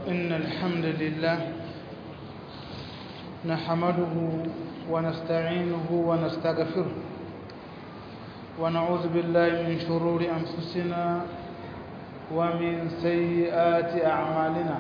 إن الحمد لله نحمده ونستعينه ونستغفره ونعوذ بالله من شرور أنفسنا ومن سيئات أعمالنا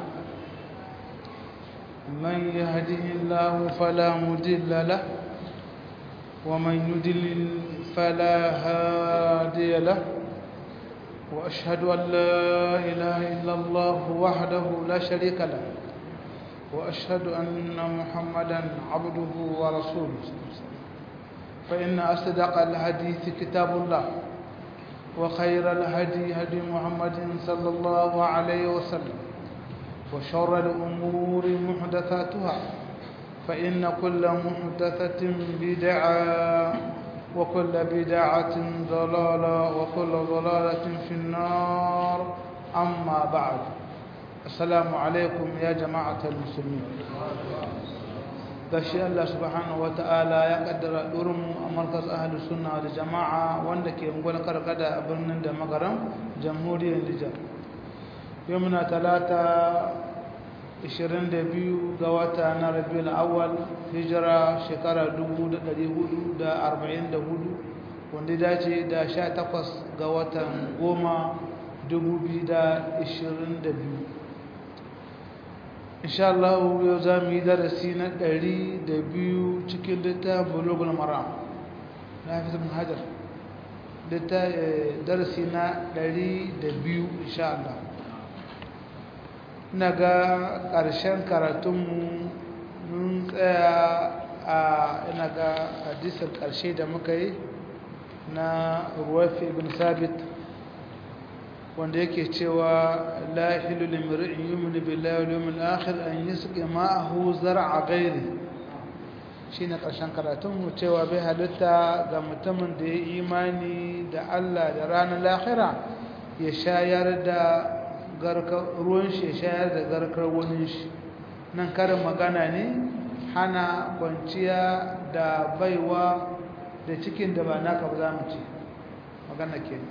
من يهده الله فلا مضل له ومن يضلل فلا هادي له وأشهد أن لا إله إلا الله وحده لا شريك له وأشهد أن محمدا عبده ورسوله فإن أصدق الحديث كتاب الله وخير الهدي هدي محمد صلى الله عليه وسلم وشر الأمور محدثاتها فإن كل محدثة بدعة وكل بدعة ضلالة وكل ضلالة في النار أما بعد السلام عليكم يا جماعة المسلمين gashi Allah subhanahu wata'ala ya kaddara durin a markas ahalus sunna da jama'a wanda ke ungwal karkada a birnin da magaram jamhuriyar Nijar yau muna talata 22 ga wata na rabiul awwal hijira shekara 1444 wanda dace da 18 ga watan goma 2022 insha Allah yau za mu yi darasi na 102 cikin littafin bulugul maram na fi zama hajar darasi na 102 insha Allah na ga ƙarshen karatunmu mun tsaya a ina ga hadisin ƙarshe da muka yi na ruwafi ibn sabit wanda yake cewa la hilu limri'in yu'minu billahi wal yawmil akhir an yasqi ma'ahu zar'a ghairi shine ƙarshen karatunmu cewa bai halitta ga mutumin da ya imani da Allah da ranar lahira ya shayar da ruwan shi shayar da garkar wani shi nan karin magana ne hana kwanciya da baiwa da cikin da ba naka ba za mu ce magana ke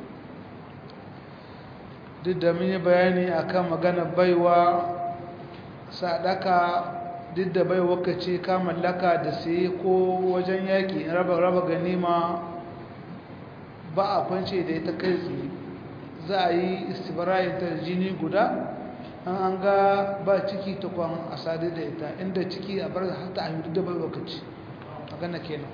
duk da mun yi bayani akan magana baiwa sadaka duk da baiwa ka ce ka mallaka da sai ko wajen yaƙi raba raba ganima ba a kwance da ita kai tsaye za a yi istibarayin ta jini guda an an ga ba ciki ta kwan a sadu da ita inda ciki a bar hata a yi da bai lokaci magana kenan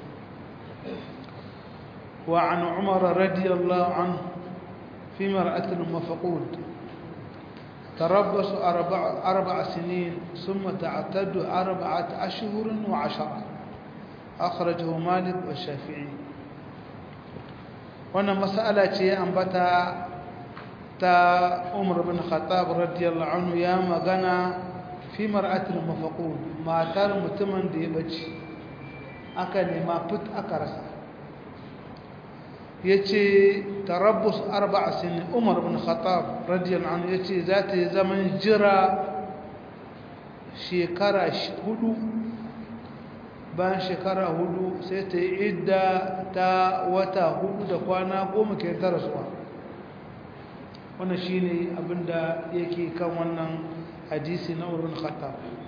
wa an umar radiyallahu an fi mar'atin mafaqud تربص أربع, أربع سنين ثم تعتد أربعة أشهر وعشرة أخرجه مالك والشافعي وانا مسألة أنبتا ta umar bin khattab radiyallahu anhu ya magana fi mar'atul mafaqud matar mutumin da ya bace aka nema fit aka rasa yace tarabbus arba'a sin umar bin khattab radiyallahu anhu yace za ta yi zaman jira shekara hudu bayan shekara hudu sai ta yi idda ta wata hudu da kwana goma ke ta rasuwa wannan shine abinda yake kan wannan hadisi na urun khattab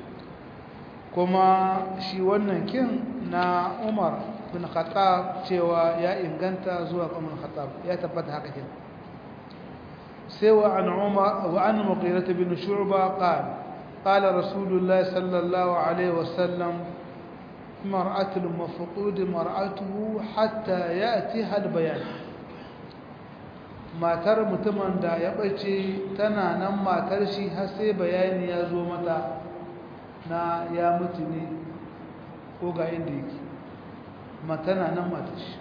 kuma shi wannan kin na Umar bin Khattab cewa ya inganta zuwa Umar Khattab ya tabbata haka kin sai wa an Umar wa an Mughirah bin Shu'ba qala qala Rasulullah sallallahu alaihi wasallam mar'atul mafqud mar'atuhu hatta ya'tiha al-bayan matar mutumin da ya ɓace tana nan matar shi har sai bayani ya zo mata na ya mutu ne ko ga inda yake matana nan matar shi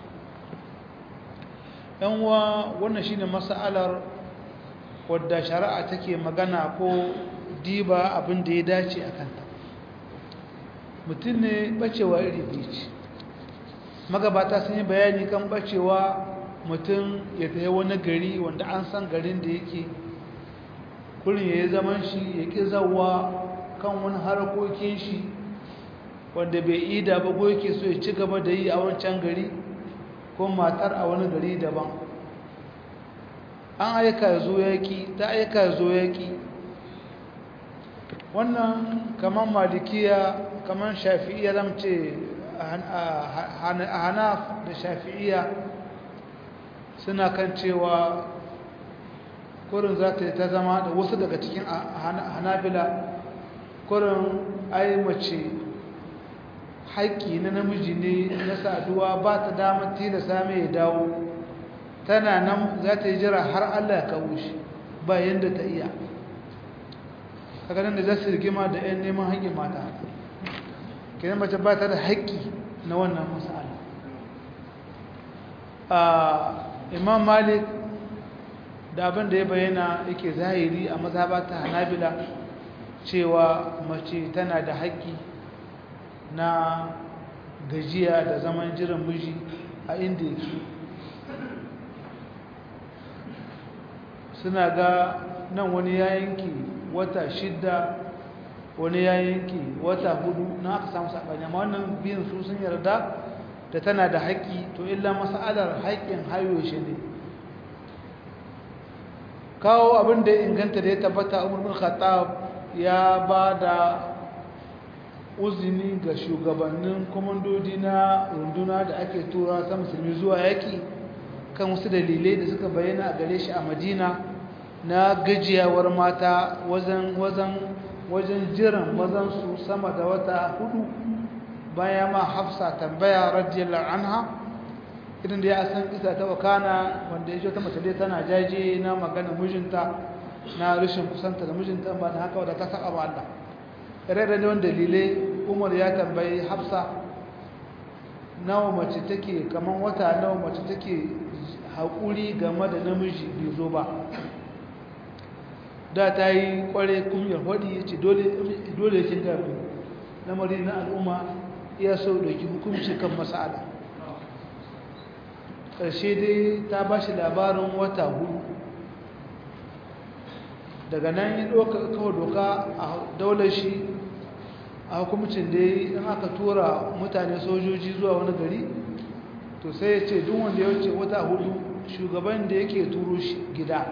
yanwa wannan shi ne mas'alar wadda shari'a take magana ko diba abin da ya dace a kanta mutum ne ɓacewa iri biyu ce magabata sun yi bayani kan ɓacewa mutum ya tafi wani gari wanda an san garin da yake kurin ya yi zaman shi ya ƙi zawa kan wani harkokin shi wanda bai yi da ba ko yake so ya ci gaba da yi a wancan gari ko matar a wani gari daban an aika ya zo yaƙi ta aika ya zo yaƙi wannan kamar malikiya kamar shafi'iya zan ce a hanaf da shafi'iya suna kan cewa kurin za ta yi ta zama da wasu daga cikin hanabila kurin ai mace haƙƙi na namiji ne na saduwa ba ta damar tilasa mai ya dawo tana nan za ta yi jira har allah ya kawo shi ba yadda ta iya kaganin da za su rigima da 'yan neman haƙƙin mata kenan mace ba ta da haƙƙi na wannan masala imam malik da abin da ya bayyana yake zahiri a mazhaba ta hanabila cewa mace tana da haƙƙi na gajiya da zaman jiran miji a inda yake suna ga nan wani ya yanki wata shidda wani ya yanki wata hudu na aka samu saɓani amma wannan biyan su sun yarda da tana da haƙƙi to illa mas'alar haƙƙin hayo shi ne kawo abin da inganta da ya tabbata umar bin khattab ya ba da uzini ga shugabannin kwamandodi na runduna da ake tura ta musulmi zuwa yaƙi kan wasu dalilai da suka bayyana a gare shi a madina na gajiyawar mata wajen wajen jiran mazansu sama da wata hudu baya ma hafsa tambaya radiyallahu anha idan da ya san isa ta wakana wanda ya ta mace dai tana jaje na magana mijinta na rashin kusanta da mijinta ba da haka wadda ta saka ba Allah rere ne wanda dalilai Umar ya tambayi Hafsa nawa mace take kaman wata nawa mace take haƙuri game da namiji bai zo ba da ta yi kware kumyar hodi ya ce dole kin gami lamari na al'umma iya so ɗauki hukunci kan masa'ala ƙarshe dai ta ba shi labarin wata hudu daga nan ya kawo doka a daular shi a hukumcin da in aka tura mutane sojoji zuwa wani gari to sai ya ce duk wanda ya wuce wata hudu shugaban da yake turo shi gida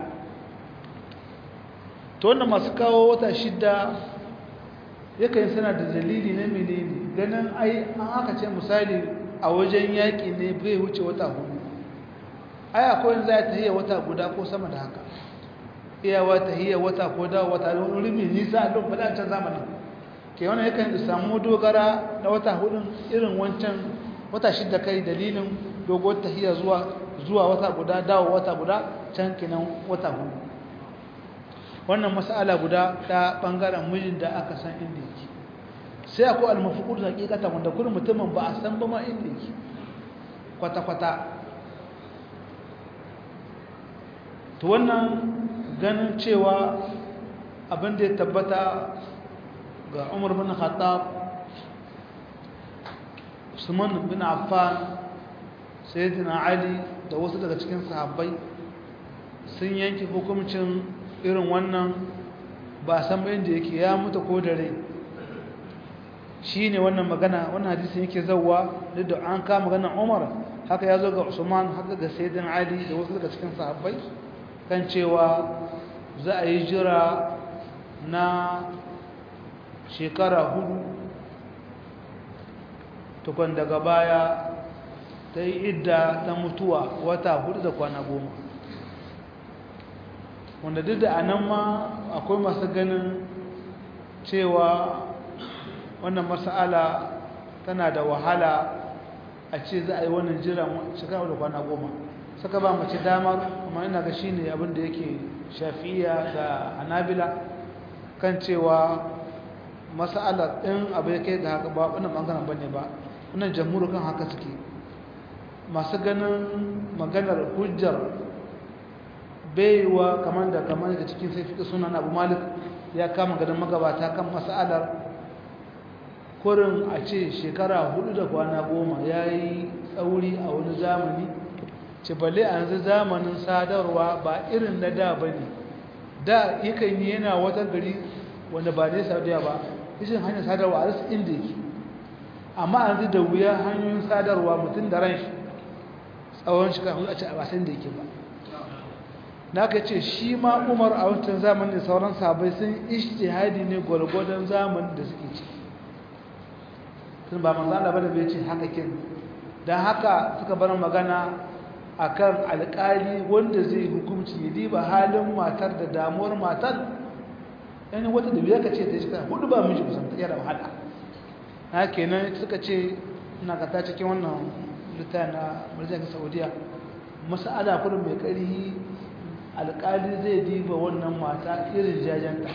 to wanda masu kawo wata shidda yakan sana da dalili na menene ganin ai an aka ce misali a wajen yaƙi ne bai wuce wata hudu ai akwai za ta hiya wata guda ko sama da haka iyawa ta hiya wata ko da wata don rumi nisa a lokacin fadancan zamanin ke wannan yakan samu dogara na wata hudun irin wancan wata shidda kai dalilin dogon tahiya zuwa zuwa wata guda dawo wata guda can kinan wata hudu wannan mas'ala guda ta bangaren mijin da aka san inda yake sai akwai almafukur da hakikata wanda kullum mutumin ba a san ba ma inda yake kwata-kwata to wannan ganin cewa abin da ya tabbata ga umar bin khattab usman bin affan sayyidina ali da wasu daga cikin sahabbai sun yanke hukuncin irin wannan ba san bayan da yake ya mutu ko da rai shi ne wannan magana wannan hadisin yake zauwa duk da an kama magana umar haka ya zo ga usman haka ga sayyidina ali da wasu daga cikin sahabbai kan cewa za a yi jira na shekara hudu tukun daga baya ta yi idda ta mutuwa wata hudu da kwana goma wanda duk da anan ma akwai masu ganin cewa wannan mas'ala tana da wahala a ce za a yi wannan jira shekara da kwana goma saka ba mace damar kuma ina ga shi ne abinda yake shafiya da hanabila kan cewa mas'ala ɗin abu ya kai ga haka ba wannan ɓangaren ba ne ba wannan jamhur kan haka suke masu ganin maganar hujjar baiwa kamar da kamar da cikin sai fiƙi sunan abu malik ya kama ganin magabata kan mas'alar kurin a ce shekara hudu da kwana goma ya yi tsauri a wani zamani ce balle a yanzu zamanin sadarwa ba irin na da ba ne da yakan yi yana wata gari wanda ba ne saudiya ba ishin hanyar sadarwa a rasu inda yake amma yanzu da wuya hanyoyin sadarwa mutum da ran shi tsawon shekara hudu a ce a basan da yake ba na ka ce shi ma umar a wancan zamanin sauran sabai sun ishtihadi ne gwargwadon zamanin da suke ci sun ba manzo Allah bane bai ce haka kin dan haka suka bar magana akan alƙali wanda zai hukunci ya diba halin matar da damuwar matar yani wata da biya ka ce ta shekara hudu ba miji kusan ta yara wahala na kenan suka ce ina ka ta cikin wannan littafin na marjan saudiya mas'ala kudin mai ƙarfi alƙali zai diba wannan mata irin jajanta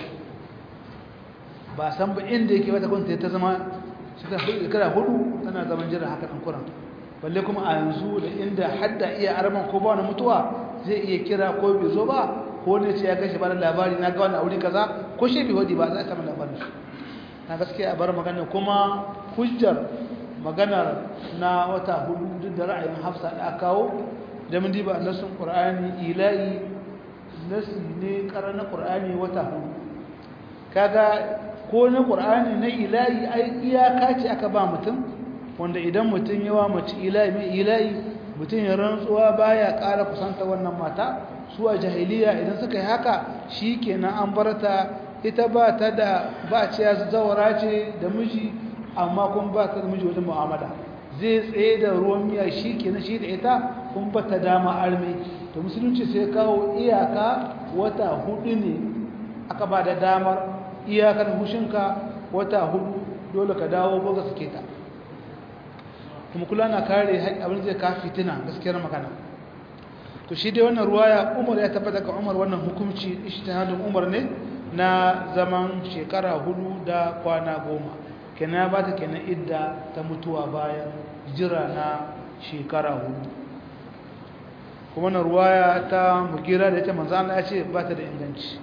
ba san ba inda yake wata kwanta ta zama shekara hudu tana zaman jira haka ɗan kuran balle kuma a yanzu da inda hadda iya araman ko ba wani mutuwa zai iya kira ko bai zo ba ko ne ce ya kashe bada labari na ga wani aure kaza ko shi bai hodi ba za a samu labarin shi na gaskiya a bar magana kuma hujjar maganar na wata hudu duk da ra'ayin hafsa da aka kawo da mun diba nasun qur'ani ilahi nasi ne ƙarar na ƙur'ani wata hudu kaga ko na ƙur'ani na ilahi ai iyaka ce aka ba mutum wanda idan mutum yawa mace ilahi mai ilahi mutum ya rantsuwa baya ƙara kusanta wannan mata su a jahiliya idan suka yi haka shi kenan an bar ta ita ba ta da ba ce ya zawara ce da miji amma kuma ba ta da miji wajen mu'amala zai tsaye da ruwan miya shi kenan shi da ita kun ba ta dama arme to musulunci sai kawo iyaka wata hudu ne aka ba da damar iyakar hushinka wata hudu dole ka dawo ko ka suke ta kuma kula na kare abin zai ka fitina gaskiyar magana to shi dai wannan ruwaya umar ya tabbata ga umar wannan hukunci ijtihadin umar ne na zaman shekara hudu da kwana goma kenan ba ta kenan idda ta mutuwa bayan jira na shekara hudu kuma na ruwaya ta mugira da ita manzo Allah ya ce ba ta da inganci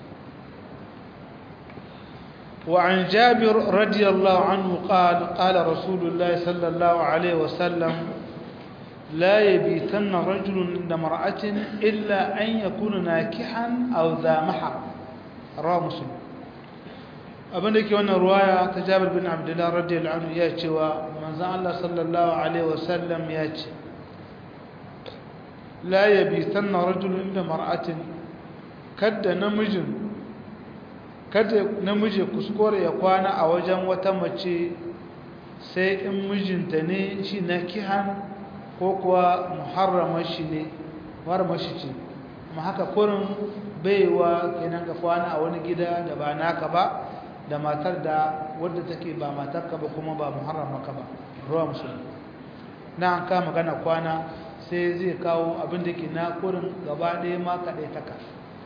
وعن جابر رضي الله عنه قال قال رسول الله صلى الله عليه وسلم لا يبيتن رجل عند امرأة إلا أن يكون ناكحا أو ذا محر رواه مسلم abin da ke wannan ruwaya ta jabir bin abdullah radiyallahu anhu ya cewa manzon Allah sallallahu alaihi wasallam ya ce la yabitanna rajulun inda mar'atin kadda namijin kada namiji kuskure ya kwana a wajen wata mace sai in mijinta ne shi na kihan ko kuwa muharramar shi ne muharramar shi ce amma haka kurin baiwa kenan ka kwana a wani gida da ba naka ba da matar da wadda take ba matarka ba kuma ba muharramaka ba ruwa musulmi na an kama magana kwana sai zai kawo abin da ke na kurin gaba ɗaya ma kaɗai taka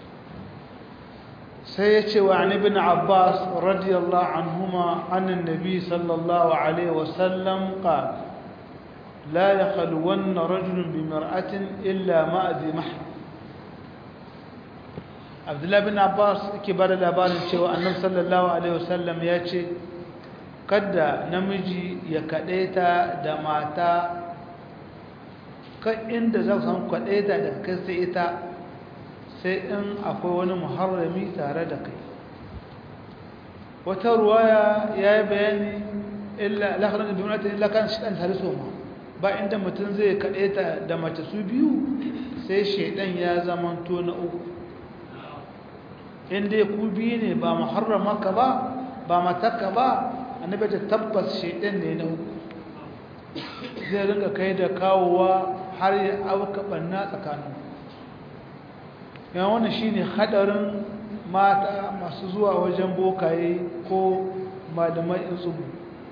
sai ya ce wa an ibn abbas radiyallahu anhuma annan nabi sallallahu alaihi wasallam qala la yakhluwanna rajulun bi mar'atin illa ma'a dhi mahram abdullahi bin abbas ke bada labarin cewa annabi sallallahu alaihi wasallam ya ce kada namiji ya kadaita da mata kan inda za ku samu kadaita da kai sai ita sai in akwai wani muharrami tare da kai wata ruwaya ya yi bayani illa lakarar da dunata illa kan shi ɗan tare so ma ba inda mutum zai kadaita da mace su biyu sai shaidan ya zamanto na uku in dai ku biyu ne ba muharramaka ba ba mataka ba annabi ta tabbas shedan ne na uku zai ringa kai da kawowa har ya auka banna tsakanin yan wannan shine hadarin mata masu zuwa wajen bokaye ko malamai in tsubu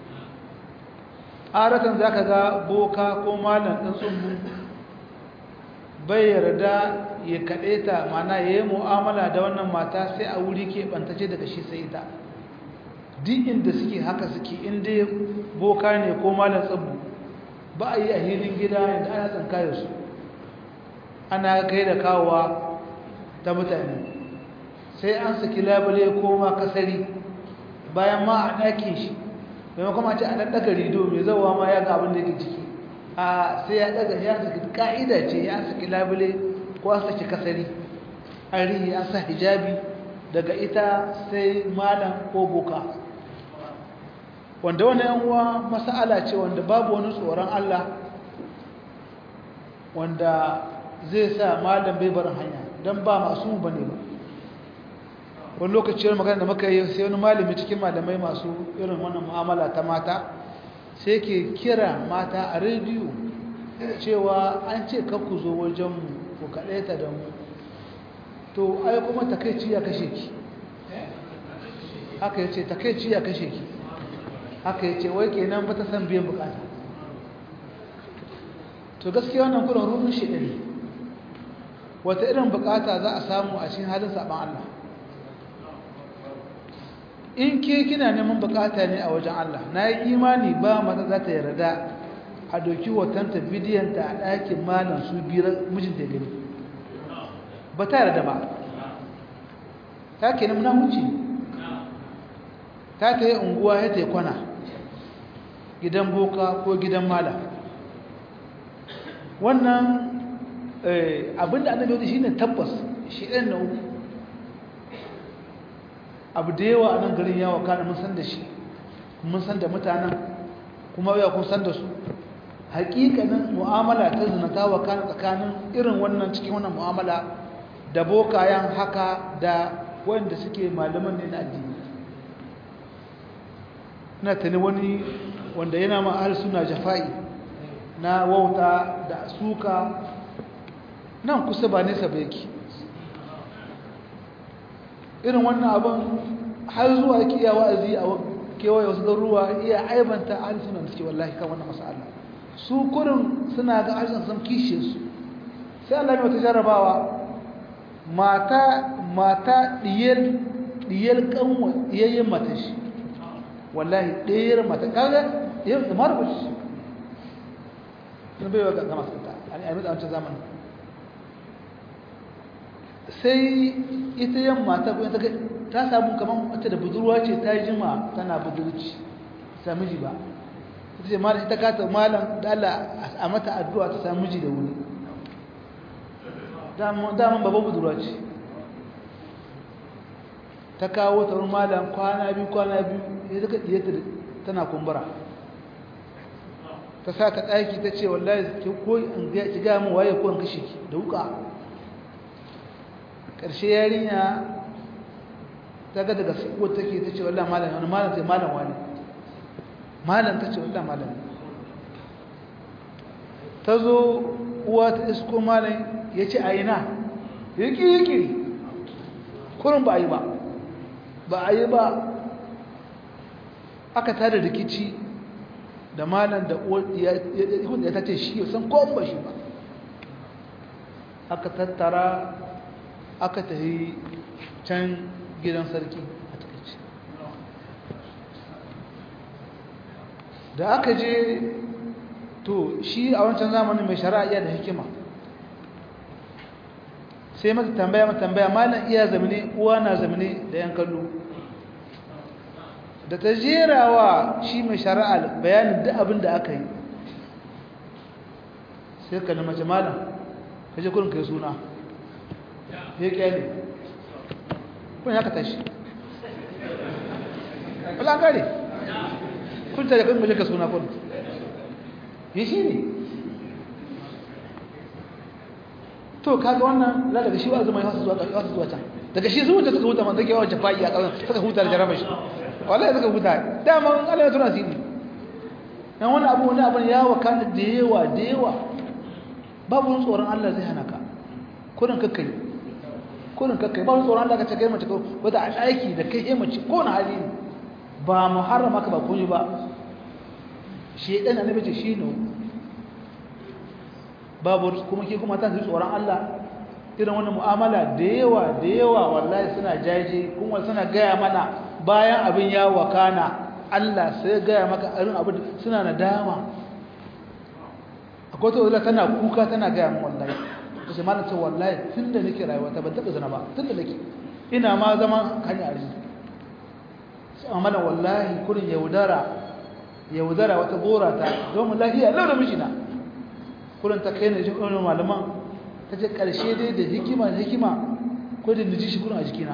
aratan zaka ga boka ko malam ɗin tsubu bai yarda ya kaɗe ta mana ya yi mu'amala da wannan mata sai a wuri ke ɓantace daga shi sai ita duk inda suke haka suke inda boka ne ko malar tsabu ba a yi a hilin gida inda ana tsankayar su ana kai da kawowa ta mutane sai an saki labule ko ma kasari bayan ma a ɗakin shi maimakon ma ce a ɗan ɗaga rido mai zauwa ma ya ga abin da yake ciki a sai ya ɗaga ya saki ka'ida ce ya saki labule ko an saki kasari an rihi an sa hijabi daga ita sai malam ko boka wanda wani yanwa masala ce wanda babu wani tsoron Allah wanda zai sa malam bai barin hanya don ba masu ba ne ba wani lokacin magana da muka yi sai wani malami cikin malamai masu irin wannan mu'amala ta mata sai ke kira mata a rediyo cewa an ce ku zo wajenmu ku kaɗaita da mu to ai kuma takaici ya kashe ki haka ya ce takaici ya kashe ki haka ya ce wai kenan ba ta san biyan bukata to gaskiya wannan kudin rubin shi ɗari wata irin bukata za a samu a cikin halin saɓan Allah in ke kina neman bukata ne a wajen Allah na yi imani ba mata za ta yarda a doki watanta bidiyanta a ɗakin malam su biyar mijinta gani ba ta yarda ba ta ke namuna wuce ta ta yi unguwa ya ta yi kwana gidan boka ko gidan malam wannan abinda annabi wadda shi ne tabbas shi ɗan na uku abu da yawa a nan garin yawa kana mun san da shi mun san da mutanen kuma ya kun san da su hakikanin mu'amala ta zinata wa kana tsakanin irin wannan cikin wannan mu'amala da bokayen haka da wanda suke malaman ne na addini ina tani wani wanda yana ma ahli suna jafa'i na wauta da suka nan kusa ba nesa ba yake irin wannan abin har zuwa yake iya wa'azi a kewaye wasu ruwa iya aibanta ahli suna da suke wallahi kan wannan masala su kurin suna ga harshen sun kishe su sai Allah ya wata jarabawa mata mata diyar diyar kanwa diyayyen mata shi wallahi diyar mata kaga yau da marbuci sun bai wa ga masu ta a yi a wancan zamanin sai ita yan mata ko ta ta samu kaman wata da budurwa ce ta jima tana budurci sami ji ba ita ce malam ita kata malam da Allah a mata addu'a ta samu ji da wuri daman babban budurwa ce ta kawo ta wani malam kwana biyu kwana biyu ya zaka diyata tana kumbura ta sa ta ɗaki ta ce wallahi ki ko in ga ki ga mu waye ko in kashe ki da wuka ƙarshe yarinya ta ga daga siko take ta ce wallahi malam wani malam sai malam wani malam ta ce wallahi malam ta zo uwa ta isko malam ya ce a ina yaki yaki kurin ba a yi ba ba a yi ba aka tada rikici da malam da ya ta ce shi san kowon ba shi ba aka tattara aka tafi can gidan sarki a takaici da aka je to shi a wancan zamanin mai shari'a iya da hikima sai mata tambaya mata tambaya malam iya zamane uwa na zamane da yan kallo da ta jerawa shi mai shari'a bayanin duk abin da aka yi sai ka mace malam ka je kurin kai suna ya kyale kun ya ka tashi wala gare kun tare kun mace ka suna kun yi shi ne to kaga wannan za daga shi wa zama yasu zuwa yasu zuwa can daga shi zuwa suka huta man zage yawan jafa'i a ƙasar suka huta da jarabar shi wallahi suka huta dama Allah ya tuna sini dan wani abu wani abu ya wakana da yawa da yawa babu tsoron Allah zai hana ka kurin kakkai kurin kakkai babu tsoron Allah ka ce kai mace ko wata aiki da kai mace ko na hali ba muharrama ka ba kunyi ba shedan annabi ce shi ne babu kuma ke kuma ta tsoron Allah irin wannan mu'amala da yawa da yawa wallahi suna jaje kuma suna gaya mana bayan abin ya wakana Allah sai gaya maka irin abin suna nadama akwai ta wadda tana kuka tana gaya min wallahi ta ce malam ce wallahi tun da nake rayuwa ta ban taɓa zana ba tun da nake ina ma zama hanyar arziki sai amma malam wallahi kurin yaudara yaudara wata gora ta domin lafiya lau da mijina kurin ta kai na jin ɗaunin malaman ta ce ƙarshe dai da hikima da hikima ko da niji shi kurin a jikina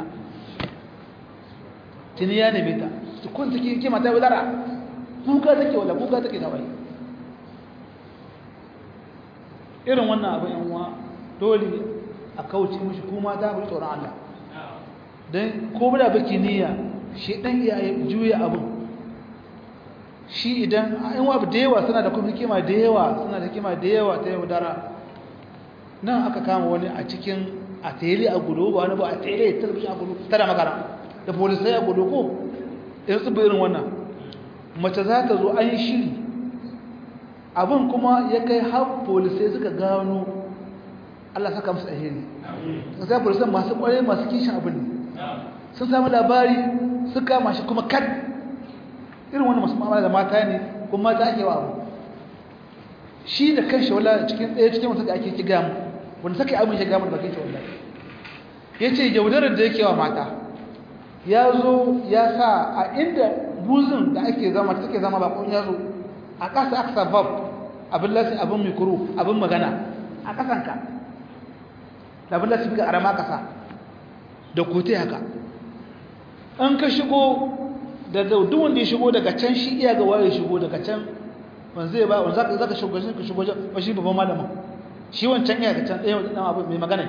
tuni ya neme ta su kun take hikima ta yaudara kuka take wala kuka take ta bai irin wannan abin yan uwa dole a kauce mishi kuma ta bi tsoron Allah don ko da baki niyya shi dan iya juya abin shi idan an wabu da yawa suna da kuma hikima da yawa suna da hikima da yawa ta yau dara nan aka kama wani a cikin a tele a gudu ba wani ba a tele talabishin a gudu tana magana da polisai a gudu ko in su irin wannan mace za ta zo an yi shiri abin kuma ya kai har polisai suka gano Allah saka musu alheri sai polisai masu kwarai masu kishin abin ne sun samu labari suka kama shi kuma kad irin wani masu ma'amala da mata ne kuma mata ake wa abu shi da kanshi wala cikin ɗaya cikin wasu da ake ki gamu wanda saka abin shi gamu da bakin shi wala ya ce yaudarar da yake wa mata ya zo ya sa a inda buzin da ake zama take zama bakon ya zo a ƙasa aka sa bab abin lasi abin mikro abin magana a ƙasanka da abin lasi bika arama ƙasa da kote haka an ka shigo da duk wanda ya shigo daga can shi iya ga waye shigo daga can ban zai ba wanda zaka zaka shigo shi ka shigo ba shi babban malamin shi wancan iya ga can ɗaya dan abu mai magana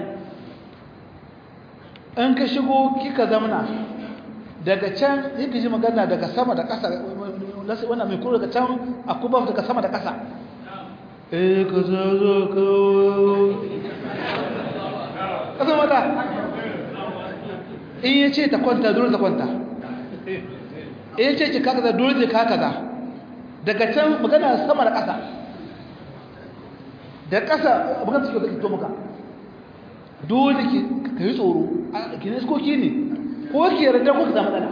an ka shigo kika zamana daga can yake ji magana daga sama da ƙasa lasi wannan mai kuro daga can akuba daga sama da ƙasa eh ka zo zo ka kaza mata in yace ta kwanta dole ta kwanta in yace ki kaka dole ki kaka za daga can magana sama da ƙasa da ƙasa magana suke da to muka dole ki kai tsoro ki ne ko ki ne ko ki yarda ko ka samu matsala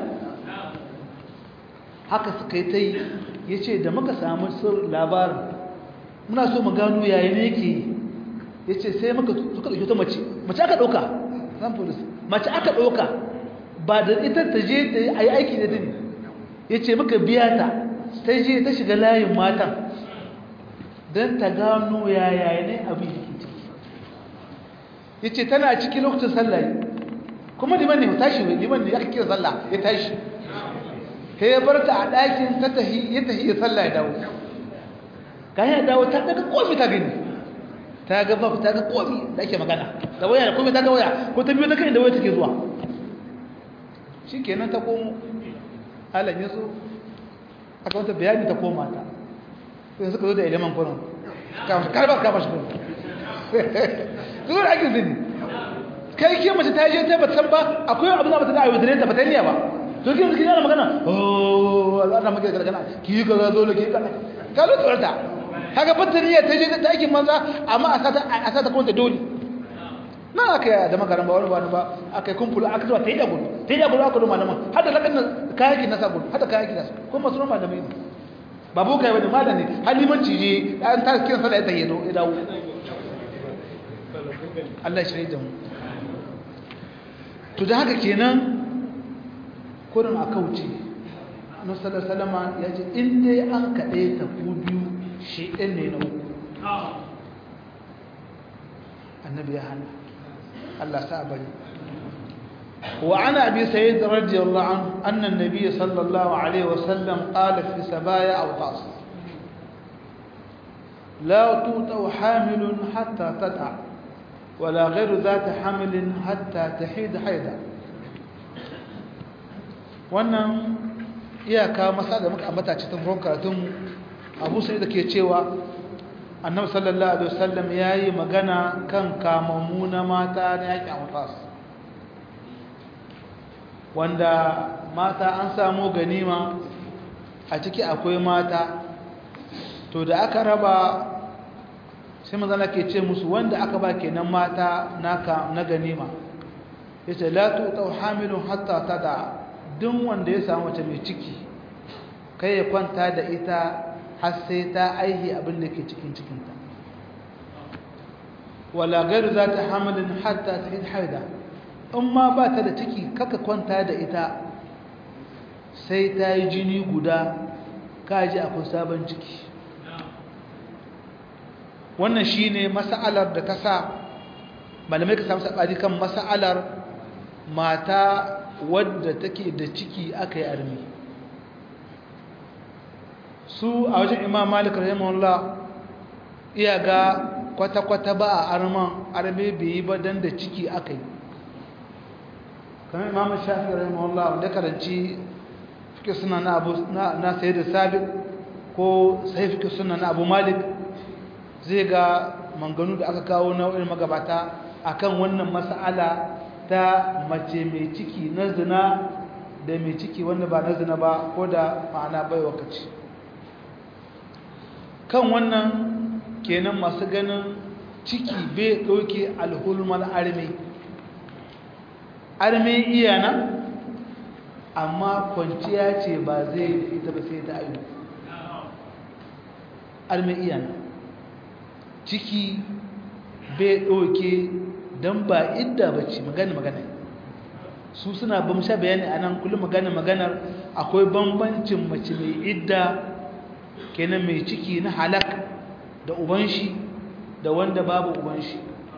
haka suka yi ta yi ya ce da muka samu sir labarin muna so mu gano yayi ne yake ya ce sai muka suka ɗauki ta mace mace aka ɗauka san polis mace aka ɗauka ba da ita ta je ta yi aiki da dini ya ce muka biya ta ta je ta shiga layin matan don ta gano yaya ne abin da ke ciki ya ce tana ciki lokacin sallah kuma liman ne tashi liman ne aka kira sallah ya tashi sai ya bar ta a ɗakin ta tahi ya tahi ya sallah ya dawo ka ya dawo ta daga komi ta gani ta ga babu ta ga komi da ake magana da waya da komi ta ga waya ko ta biyo ta kai da waya take zuwa shi kenan ta komo halan ya zo aka wata bayani ta koma ta sai suka zo da iliman kwanan karbar karbar shi kwanan su zo da ake zini kai ke mace ta je ta ba san ba akwai abin da ba ta da ayyudare ta ba ta niya ba to kin kin yana magana oh Allah na maka gargana ki ka ga dole ki ka ka lo tsorata kaga battaniya ta je ta aikin manza amma a sata a sata kuma ta dole na aka da makaran ba wani ba ba aka kumpulu aka zuwa tayi da gudu tayi da gudu aka do malaman hada lakan kayaki na sabon hada kayaki na kuma masu malamai ne babu kai wani malami halimanci je an ta kiran sallah ya tayyado ya dawo Allah ya shirye da mu to da haka kenan kurin a kauce nasarar salama ya ce inda ya an kaɗe ta ku biyu shi ɗin ne na uku annabi ya hana Allah sa bari wa ana abi sayyid radiyallahu anhu anna an-nabiy sallallahu alaihi wasallam qala fi sabaya aw tas la tuta hamilun hatta tad'a ولا غير ذات حمل حتى تحيد حيدا wannan iyaka masa da muka ambata cikin ruwan karatun abu sai da ke cewa annabi sallallahu alaihi wasallam yayi magana kan kamammu na mata na yaki amfas wanda mata an samu ganima a ciki akwai mata to da aka raba sai manzana ke ce musu wanda aka ba kenan mata naka na ganima yace la tu'ta hamilun hatta tada duk wanda ya samu mace mai ciki kai ya kwanta da ita har sai ta aihi abin da ke cikin cikinta wala gairu za ta hamilin hatta ta yi haida in ma ba ta da ciki kaka kwanta da ita sai ta yi jini guda kaji akwai sabon ciki wannan shi ne masa'alar da ta sa malamai ka samu saɓari kan masa'alar mata wadda take da ciki aka yi armi su a wajen imam malik rahimahullah iya ga kwata-kwata ba a arman arme bai yi ba don da ciki aka yi kamar imamu shafi rahimahullah wanda karanci fike suna na abu na sayi da sabit ko sai fike suna na abu malik zai ga manganu da aka kawo nau'in magabata akan wannan mas'ala ta mace mai ciki na zina da mai ciki wanda ba na zina ba ko da ma'ana bai wakaci kan wannan kenan masu ganin ciki bai ɗauke alhulmal arme arme iya nan amma kwanciya ce ba zai ita ba sai ta ayu arme iya nan ciki bai ɗauke don ba idda ba ce magana magana su suna bamsha bayani a nan kullum magana maganar akwai bambancin mace mai idda kenan mai ciki na halak da uban shi da wanda babu uban shi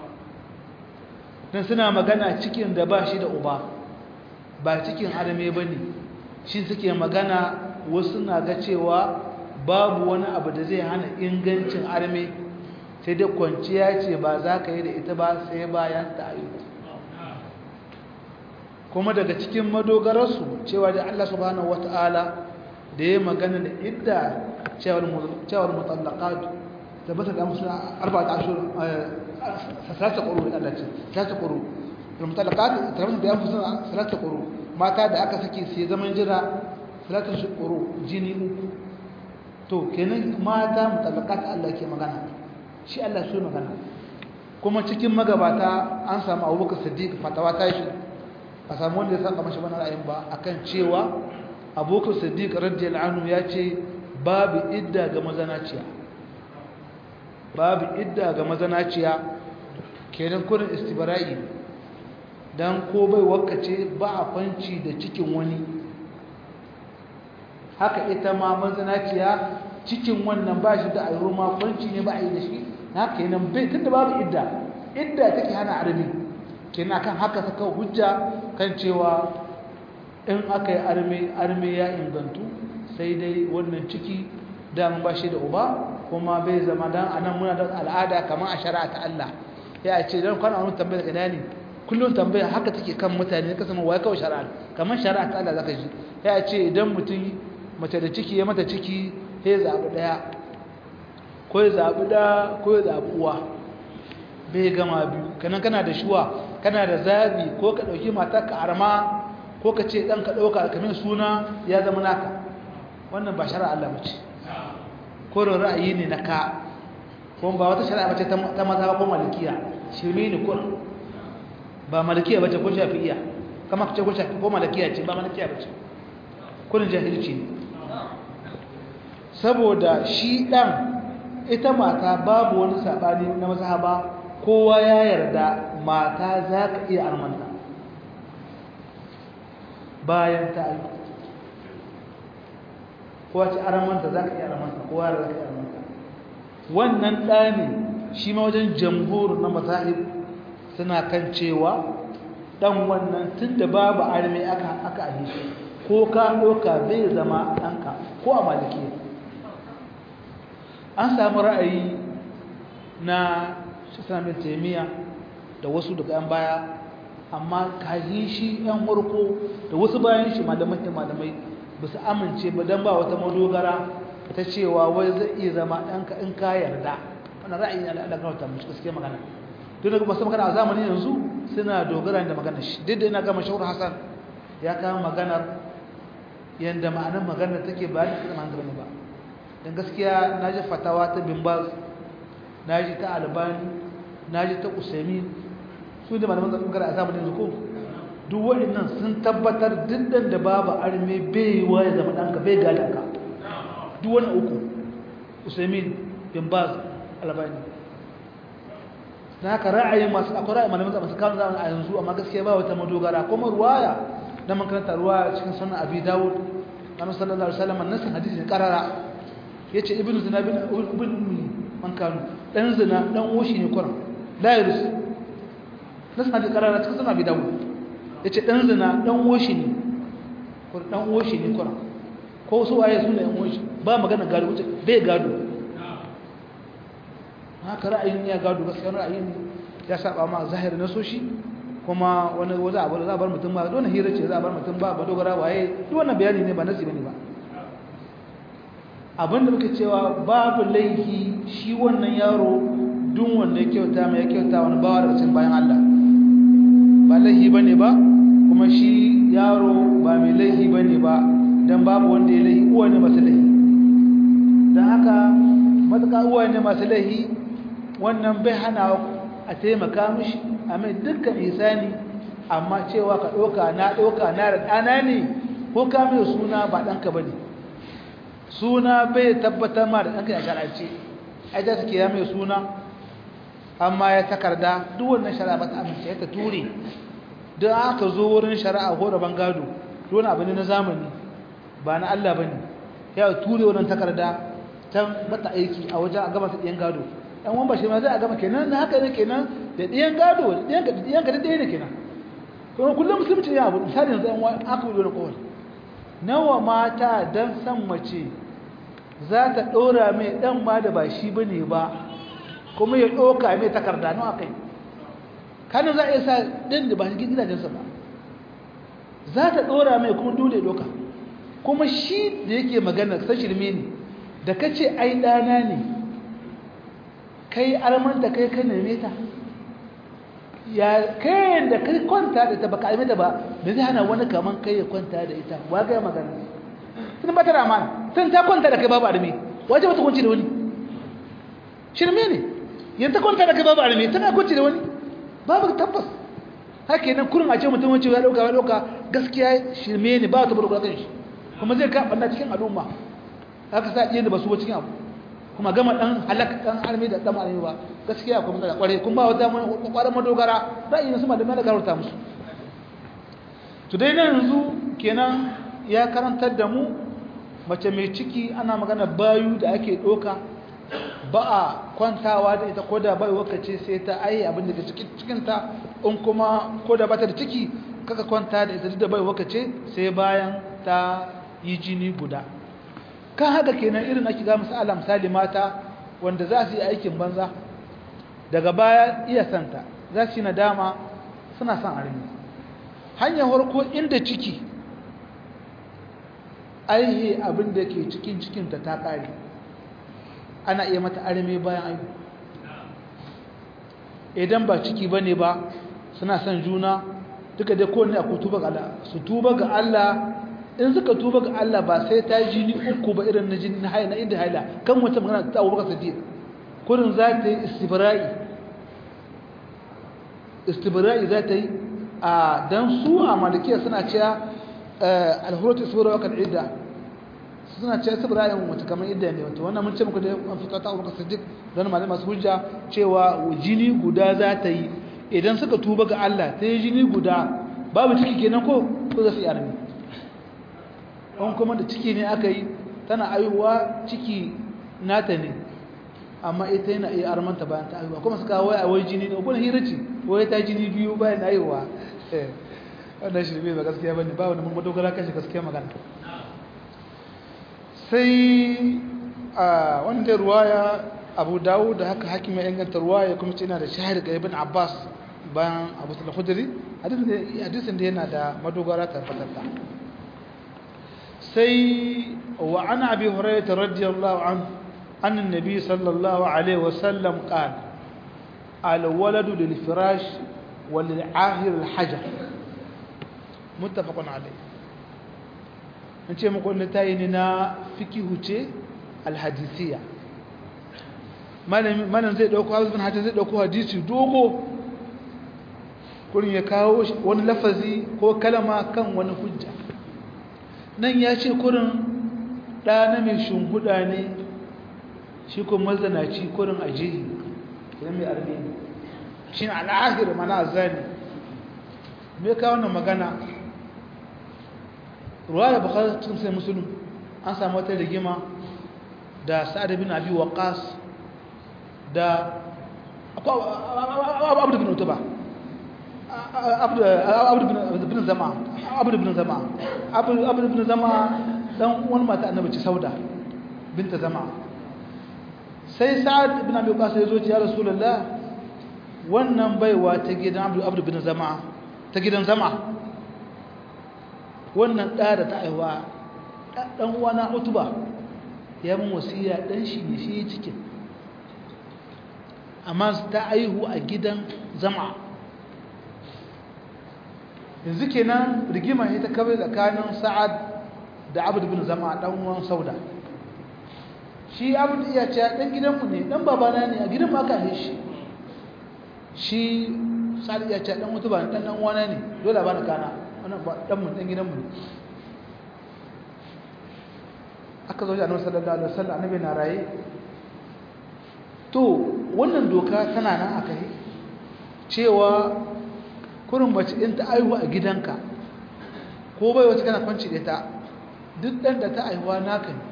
don suna magana cikin da ba shi da uba ba cikin arme ba ne shi suke magana wasu na ga cewa babu wani abu da zai hana ingancin arme sai dai kwanciya ce ba za ka yi da ita ba sai bayan ta ayyuka kuma daga cikin madogararsu cewa da Allah subhanahu wata'ala da ya magana da idda cewar mutallaqat tabbata da musu arba'at ashur salasa quru Allah ce salasa quru mutallaqat tabbata da musu salasa quru mata da aka saki sai zaman jira salasa quru jini uku to kenan mata mutallaqat Allah ke magana shi Allah so magana kuma cikin magabata an samu Abubakar Siddiq fatawa ta shi a samu wanda ya saka mashi bana ra'ayin ba akan cewa Abubakar Siddiq radiyallahu anhu ya ce babu idda ga mazanaciya babu idda ga mazanaciya kenan kurin istibra'i dan ko bai wakace ba a kwanci da cikin wani haka ita ma mazanaciya cikin wannan ba shi da ayyuro ma kwanci ne ba a yi da shi haka kenan bai tunda babu idda idda take hana armi kenan kan haka saka hujja kan cewa in aka yi arme arme ya ingantu sai dai wannan ciki daman ba shi da uba kuma bai zama dan anan muna da al'ada kamar a shari'a ta Allah ya ce dan kwana wani tambaya daga ne kullum tambaya haka take kan mutane ka sama wai kawai shari'a kamar shari'a ta Allah zaka ji ya ce idan mutum mace da ciki ya mata ciki sai zabi daya ko ya zabi da ko ya zabi uwa bai gama biyu kanan kana da shuwa kana da zabi ko ka dauki mata ka arma ko ka ce dan ka dauka kamar suna ya zama naka wannan ba shari'a Allah bace ko ra'ayi ne na ka ko ba wata shari'a bace ta maza ko malikiya shirme ne ko ba malikiya bace ko shafi'iya kama kace ko shafi ko malikiya ce ba malikiya bace kullun jahilci ne saboda shi dan ita mata babu wani sabani na mazhaba kowa ya yarda mata za ka iya armanta bayan ta aiki kowa ce armanta za ka iya armanta kowa ya za ka iya armanta wannan ɗani shi ma wajen jamhur na mazahib suna kan cewa ɗan wannan tun da babu arme aka aka ahe shi ko ka ɗauka bai zama ɗanka ko a maliki an samu ra'ayi na islamin taimiyya da wasu daga yan baya amma kayi shi yan warko da wasu bayan shi malamai da malamai ba su amince ba don ba wata madogara ta cewa wai zai iya zama ɗanka in ka yarda wannan ra'ayi na alaƙarta mace gaske magana tun daga masu magana a zamani yanzu suna dogara da magana shi duk da ina gama shawar hassan ya kama maganar yadda ma'anar maganar take ba da kuma hankali ba don gaskiya na ji fatawa ta bimbaz na ji ta albani na ji ta usaimin su da malaman zaɓin gara a zamanin zuko duk waɗannan sun tabbatar dindin da babu arme bai wa ya zama ɗanka bai gadanka duk wani uku usaimin bin baz albani na haka ra'ayin masu akwai ra'ayin malaman zaɓin su kawo zamanin a yanzu amma gaskiya ba wata madogara kuma ruwaya na makaranta ruwaya cikin sunan abi dawud na sallallahu alaihi wasallam nasin hadisi ne karara yace ibnu zina bin ibn ummi man kanu dan zina dan woshi ne kuran dairus nasu hadisi karara cikin suna bi dawo yace dan zina dan woshi ne kuran dan woshi ne kuran ko su waye su ne yan woshi ba magana gado wuce bai gado haka ra'ayin ya gado gaskiya ra'ayin ya saba ma zahiri na soshi kuma wani za a bar za a bar mutum ba dole hira ce za a bar mutum ba ba dogara waye duk wannan bayani ne ba nasi bane ba abinda muke cewa babu laifi shi wannan yaro duk wanda ya kyauta mai ya kyauta wani bawa daga cikin bayan Allah ba laifi bane ba kuma shi yaro ba mai laifi bane ba dan babu wanda ya laifi uwa ne masu laifi dan haka matuƙa uwa ne masu laifi wannan bai hana a taimaka mishi a mai dukkan isani amma cewa ka ɗauka na ɗauka na da ɗana ne ko ka mai suna ba ɗanka ba ne suna bai tabbatar ma da ɗanka ya shara'ance ai za su kira mai suna amma ya takarda duk wannan shari'a ba ta amince ya ta ture don aka zo wurin shari'a ko da bangado wani abu ne na zamani ba na Allah ba ne ya ture wannan takarda ta mata aiki a wajen a gama ta ɗiyan gado ɗan wani ba shi ma zai a gama kenan na haka ne kenan da ɗiyan gado da ɗiyan ka da ɗaya ne kenan kuma kullum musulunci ya abu misali yanzu ɗan wani aka wuce wani kowal nawa mata don san mace za ta ɗora mai ɗan ma da ba shi ba ne ba kuma ya ɗoka mai takarda nawa kai kanin za a iya sa ɗin da ba shi gidajensa ba za ta ɗora mai kuma dole ɗoka kuma shi da yake magana san shirme ne da ka ce ai ɗana ne kai armanta kai ka neme ta ya kai da kai kwanta da ta baka aimata ba da zai hana wani kaman kai ya kwanta da ita wa ga magana sun ba ta da amana sun ta kwanta da kai babu arme waje ba ta kwanci da wani shirme ne yan ta kwanta da kai babu arme tana kwanci da wani babu tabbas haka nan kurin a ce mutum wacce ya dauka ya dauka gaskiya shirme ne ba ta burkula kan shi kuma zai ka banda cikin al'umma haka sa iya da basu ba cikin abu kuma gama dan halak dan arme da dan arme ba gaskiya kuma da kware kuma ba wata kwaran madogara ra'ayin su malamai da garauta musu to dai nan yanzu kenan ya karantar da mu mace mai ciki ana magana bayu da ake doka ba a kwantawa da ita ko da bai wakace sai ta ai abin da ke cikin cikin ta in kuma ko da bata da ciki kaka kwanta da ita da bai wakace sai bayan ta yi jini guda kan haka kenan irin ake ga misala misali mata wanda za su yi aikin banza daga baya iya santa za su yi nadama suna son armi hanyar harko inda ciki aihe abin da ke cikin cikinta ta ƙare ana iya mata armi bayan aihu idan ba ciki ba ne ba suna son juna duka dai kowane a tuba ga Allah su tuba ga Allah in suka tuba ga Allah ba sai ta ji ni uku ba irin na jini na haila na inda haila kan wata magana ta Abu Bakar Siddiq kurin za ta yi istibra'i istibra'i za ta yi a dan su a malikiya suna cewa al-hurut isbira wa idda suna cewa istibra'i wata kamar idda ne wato wannan mun ce muku da an fita ta Abu Bakar Siddiq dan malama masu hujja cewa jini guda za ta yi idan suka tuba ga Allah ta yi jini guda babu ciki kenan ko ko za su yi armi an kuma da ciki ne aka yi tana aihuwa ciki nata ne amma ita yana iya armanta bayan ta aihuwa kuma suka waya a wai jini ne kuma hira ce wai ta jini biyu bayan aihuwa wannan shi ba gaskiya ba ne ba wani mun madogara kashi gaskiya magana sai a wanda ruwaya abu dawo da haka hakim ya inganta ruwaya kuma ce yana da shahid ga ibn abbas bayan abu sallallahu khudri hadisin da yana da madogara tabbatar سي وعن أبي هريرة رضي الله عنه أن النبي صلى الله عليه وسلم قال الولد للفراش وللعاهر الحجر متفق عليه نتي مقول نتايننا فقه ce alhadisiya malam zai dauko hazbin hadisi zai dauko hadisi dogo kurin ya kawo wani lafazi ko kalama kan wani hujja nan ya ce kurin ɗa na mai shunguda ne shi kuma mazanaci kurin a jihi kuma mai arme ne shi na al'ahir mana zani me ka wannan magana ruwa da bakar cikin sai musulun an samu wata rigima da sa'ad bin abi waqas da abu bin utuba abu bin zama abu bin zama abu bin zama dan wani mata annabi ce sauda binta zama sai sa'ad ibn abi qas ya zo ya rasulullah wannan baiwa ta gidan abdu abdu bin zama ta gidan zama wannan da da ta aiwa dan uwana utuba ya mun wasiya dan shi ne shi cikin amma ta aihu a gidan zama yanzu kenan rigima ita kawai tsakanin sa'ad da abdu bin zama dan uwan sauda shi abdu iya ce dan gidanmu ne dan babana ne a gidanmu aka haife shi shi sa'ad iya ce dan mutu ba dan dan uwana ne dole ba na kana wannan ba dan mu dan gidanmu ne aka zo da annabi sallallahu alaihi wasallam annabi na raye to wannan doka tana nan aka yi cewa kurin mace in ta aihu a gidanka ko bai wata kana kwanci da ta duk ɗan da ta aihuwa naka ne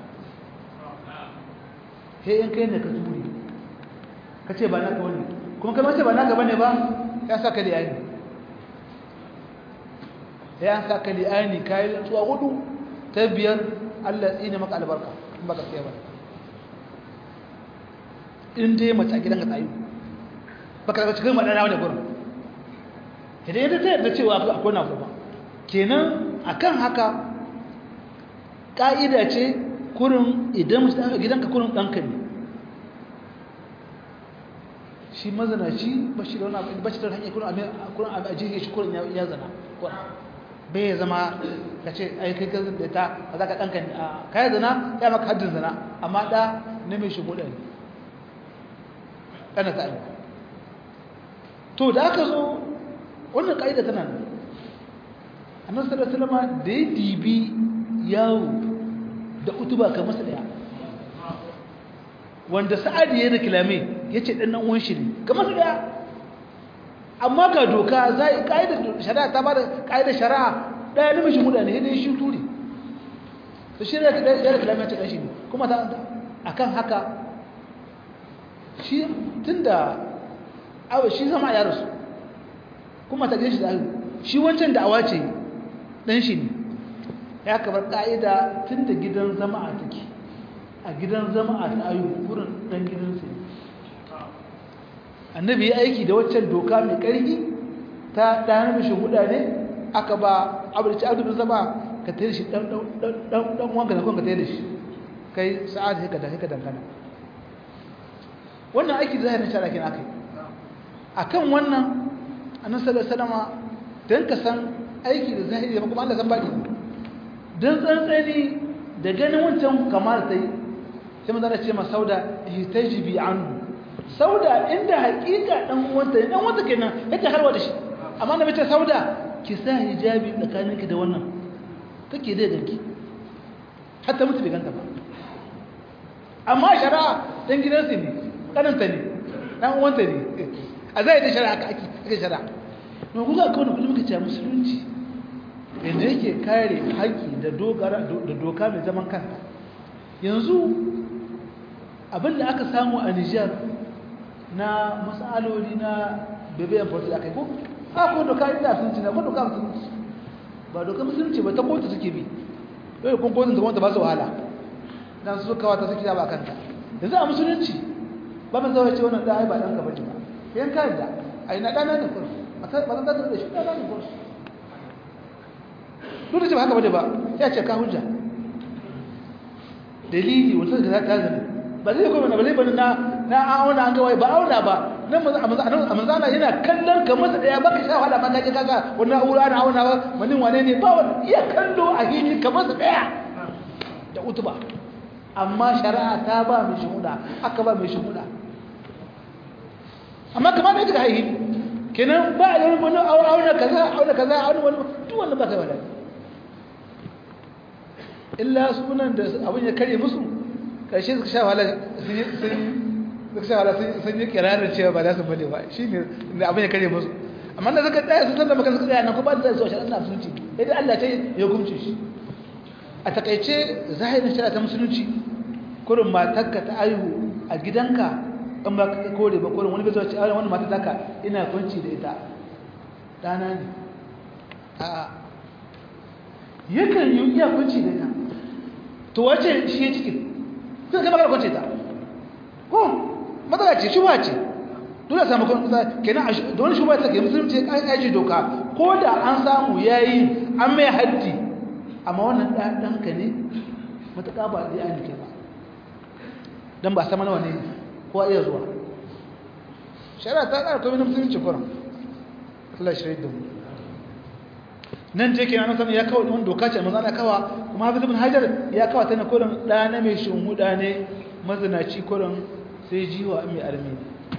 he in kai ne ka turi ka ce ba naka wani kuma kai mace ba naka bane ba ya sa ka liyani ya sa ka liyani ka yi tsuwa hudu ta biyar allah tsine maka albarka in ba ka tsaye ba in dai mace a gidanka ta aihu baka daga cikin maɗana wani gurin idan yadda ta yarda cewa akwai na kuma kenan akan haka ƙa'ida ce kurin idan gidanka kurin ɗanka ne shi mazanaci ba shi da wani abu ba shi da hanyar kurin abu a jirgin shi kurin ya zana bai ya zama ka ce ai kai gazin da ta ba za ka ɗanka ne a kayan zana ya maka haddin zana amma ɗa na mai shigo ɗari ɗana ta aiki to da aka zo wannan ƙa'ida tana nan annabi sallallahu alaihi wasallam da ya dibi yawo da utuba ka masa daya wanda sa'adi ya da kilame yace dan nan uwan shi ne ka masa daya amma ga doka zai ƙa'idar shari'a ta bada ƙa'idar shari'a daya namiji muda ne dai shi turi to shi da da kilame ta shi ne kuma ta akan haka shi tunda awa shi zama ya rasu kuma ta shi da shi wancan da awa ce dan shi ne ya kabar ka'ida tun da gidan zama a take a gidan zama a ta ayu wurin dan gidansu annabi ya aiki da waccan doka mai ƙarfi ta ɗaya mishi huda ne aka ba abinci abin zama ka tare shi ɗan wanka da kwan ka tare shi kai sa'ad haka da haka dangana wannan aiki da zahirin shara kenan akai akan wannan annabi sallallahu alaihi wasallam dan ka san aiki da zahiri ba kuma Allah san baki dan tsantsani da ganin wancan kamar ta yi sai manzo ce ma sauda hitajibi anhu sauda inda hakika dan uwanta dan uwanta kenan yake harwa da shi amma na bace sauda ki sa hijabi tsakaninki da wannan kake da ganki hatta mutu bai ganta ba amma shari'a dan gidansu ne kananta ne dan uwanta ne a zai da shari'a aka ake ake shari'a no kuka kawo da kullum kace musulunci yanda yake kare haƙi da dogara da doka mai zaman kanta yanzu abinda aka samu a Niger na masaloli na bebeyan force da kai ko a ko doka inda sun ci na ko doka musulunci ba doka musulunci ba ta kotu suke bi dole kun kotun da wanda ba su wahala dan su kawa ta suke da ba kanta yanzu a musulunci ba mun zawo ce wannan da ai ba dan ka bace ba yan ka da ai na dana ne kursu ba ta ba ta da shi dana ne kursu duk da ce ba haka bane ba ya ce ka hujja dalili wanda da ta zama ba zai kuma ba zai bane na na auna an ga wai ba auna ba nan a manzana yana kallon ka masa daya baka sha wahala ma kaje kaga wannan aura na auna ba manin wane ne ba wani iya kallo a hili ka masa daya da utuba amma shari'a ta ba mai shuhuda aka ba mai shuhuda amma kamar da kika haihi kenan ba a yi wani auna kaza auna kaza auna wani duk wannan ba kai wala illa sunan da abin ya kare musu karshe suka sha wahala sun suka sha wahala sun yi kirarin cewa ba za su bane ba shi ne da abin ya kare musu amma da suka tsaya sun san da maka suka tsaya nan ko ba da zuwa shari'a na musulunci idan Allah ta ya hukunci shi a takaice zahirin shari'a ta musulunci kurin matarka ta aihu a gidanka in ba ka kore ba kurin wani bai zuwa ce a wani matar taka ina kwanci da ita ɗana ne a'a yakan yi iya kwanci da ita to wace shi ya cikin sai kai magana kwanci ta ko matsala ce shuba ce dole samu kun kenan da wani shuba take musulunci kan aji doka ko da an samu yayi an mai haddi amma wannan da danka ne mutaka ba da an ke ba dan ba sama nawa ne ko iya zuwa shari'a ta ƙara komai na musulunci kuran Allah shi da mu nan je kenan nan ya kawo wani doka ce manzo Allah kawa kuma Hafiz ibn Hajar ya kawo ta ne kuran da na mai shunhuda ne mazinaci kuran sai jiwa mai armi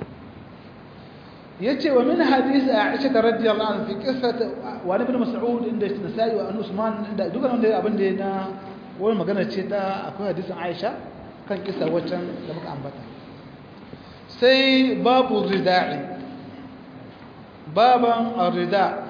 yace wa min hadith Aisha radhiyallahu anha fi qissat wa ibn Mas'ud inda Nasa'i wa Usman inda duka wanda abin da na wani magana ce ta akwai hadisin Aisha kan kisa waccan da muka ambata sai babu rida'i baban ar-rida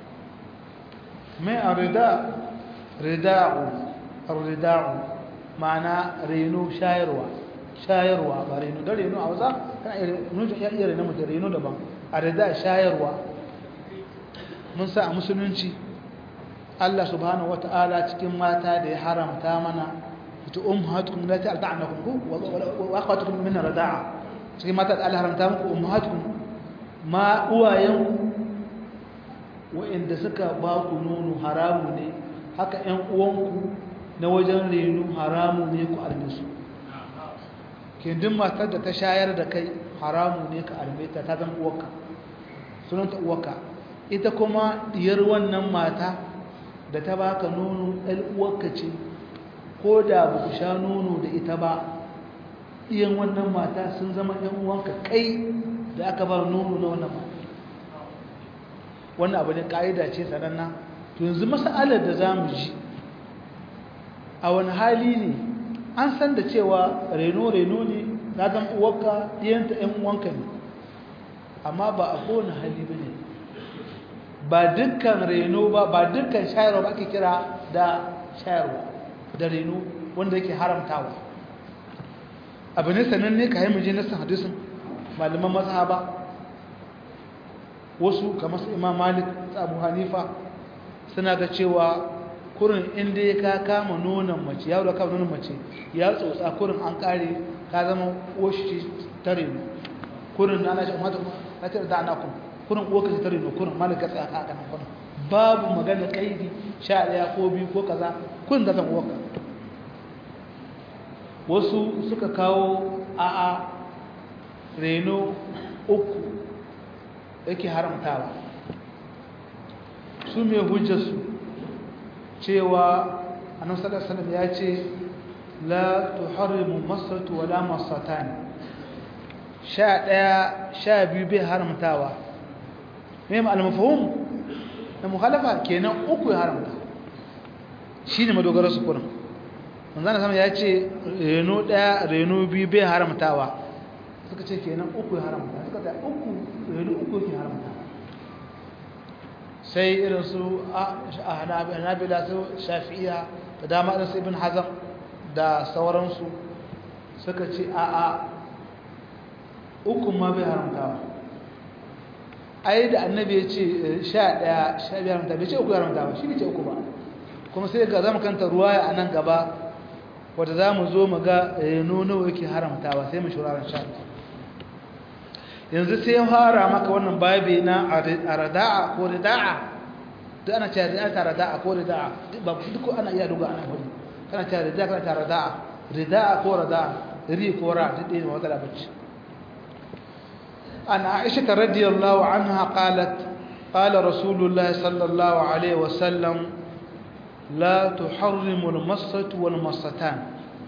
mai ar-rida rida'u ar-rida'u ma'ana reno shayarwa shayarwa ba reno da reno a wasa kana iya iya reno da reno daban ar-rida shayarwa mun sa a musulunci Allah subhanahu wata'ala cikin mata da ya haramta mana ita ummahatukum lati arda'nakum wa akhwatukum min rida'a cikin mata da Allah haramta muku ummahatukum ma uwayenku wa'inda suka ba ku nono haramu ne haka ƴan uwanku na wajen reno haramu ne ku arme su kindin matar da ta shayar da kai haramu ne ka arme ta ta zan uwarka sunanta uwarka ita kuma diyar wannan mata da ta baka nono ɗan uwarka ce ko da ba ku sha nono da ita ba iyan wannan mata sun zama ‘yan uwanka kai da aka bar nono na wannan mata wannan abu ne ƙa'ida ce sananna to yanzu masa'alar da za mu ji a wani hali ne an san da cewa reno-reno ne na zan uwarka ɗiyanta ‘yan uwanka ne amma ba a kowane hali ba ne ba dukkan reno ba ba dukkan shayarwa ba ake kira da shayarwa da reno wanda yake haramtawa abu ne sananne ka yi muje nasan hadisin malaman mazhaba wasu kamar su imam malik su abu hanifa suna ga cewa kurin inda ya ka kama nonon mace yaro kama nonon mace ya tsotsa kurin an kare ka zama oshi ta reno kurin na lashe umarta na ce da ana kun kurin uwaka ce ta reno kurin malik ka tsaya ka kanan kurin babu magana kaidi sha ɗaya ko biyu ko kaza kurin da zan uwaka wasu suka kawo a'a reno uku yake haramtawa su mai hujjarsu cewa annabi sallallahu alaihi ya ce la tuharrimu masatu wala masatani sha ɗaya sha biyu bai haramtawa mai al-mafhum na mukhalafa kenan uku ya haramta shine madogara su kurin manzana sama ya ce reno ɗaya reno biyu bai haramtawa suka ce kenan uku ya haramta suka ce uku reno uku ke haramta sai irin su a hanabila su shafi'iya da dama irin su ibn hazan da sauransu suka ce a a uku ma bai haramtawa ai da annabi ya ce sha ɗaya sha biyu haramta bai ce uku ya haramta ba shi bai ce uku ba kuma sai ga zama kanta ruwaya a nan gaba wadda za mu zo mu ga reno nawa yake haramtawa sai mu shuraren sha yanzu sai ya fara maka wannan babi na a rada'a ko rida'a duk ana cewa rida'a ta rada'a ko rida'a ba duk ana iya duga ana hudu kana cewa rida'a kana ta rada'a rida'a ko rada'a ri ko ra duk ɗaya ne wata labarci an aisha ta radiyallahu anha qalat قال رسول الله صلى الله عليه وسلم لا تحرم المصة والمصتان